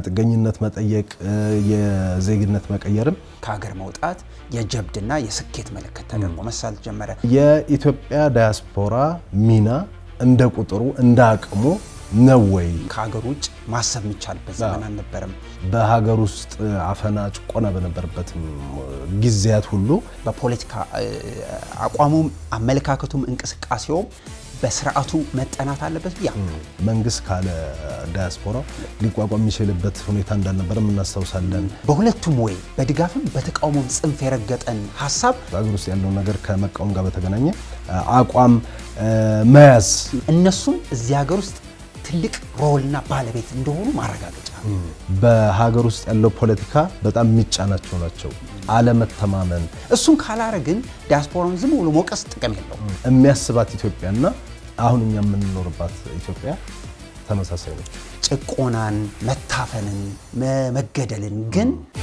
ጥገኝነት መጠየቅ፣ የዜግነት መቀየርም ከሀገር መውጣት የጀብድና የስኬት ምልክት ተደርጎ መሳል ጀመረ። የኢትዮጵያ ዳያስፖራ ሚና እንደ ቁጥሩ እንደ አቅሙ ነው ወይ? ከሀገር ውጭ ማሰብ የሚቻልበት ዘመን አልነበረም። በሀገር ውስጥ አፈና፣ ጭቆና በነበረበትም ጊዜያት ሁሉ በፖለቲካ አቋሙም አመለካከቱም እንቅስቃሴውም በስርዓቱ መጠናት አለበት ብያ መንግስት ካለ ዳያስፖራ ሊቋቋም የሚችልበት ሁኔታ እንዳልነበረ እናስታውሳለን። በሁለቱም ወይ በድጋፍም በተቃውሞም ጽንፍ የረገጠን ሀሳብ በሀገር ውስጥ ያለውን ነገር ከመቃወም ጋር በተገናኘ አቋም መያዝ እነሱም እዚህ ሀገር ውስጥ ትልቅ ሮልና ባለቤት እንደሆኑ ማረጋገጫ በሀገር ውስጥ ያለው ፖለቲካ በጣም የሚጫናቸው ናቸው። አለመተማመን እሱን ካላረግን ዲያስፖራውን ዝም ብሎ ሞቀስ ጥቅም የለው። የሚያስባት ኢትዮጵያና አሁን እኛ የምንኖርባት ኢትዮጵያ ተመሳሳይ ነች። ጭቆናን፣ መታፈንን፣ መገደልን ግን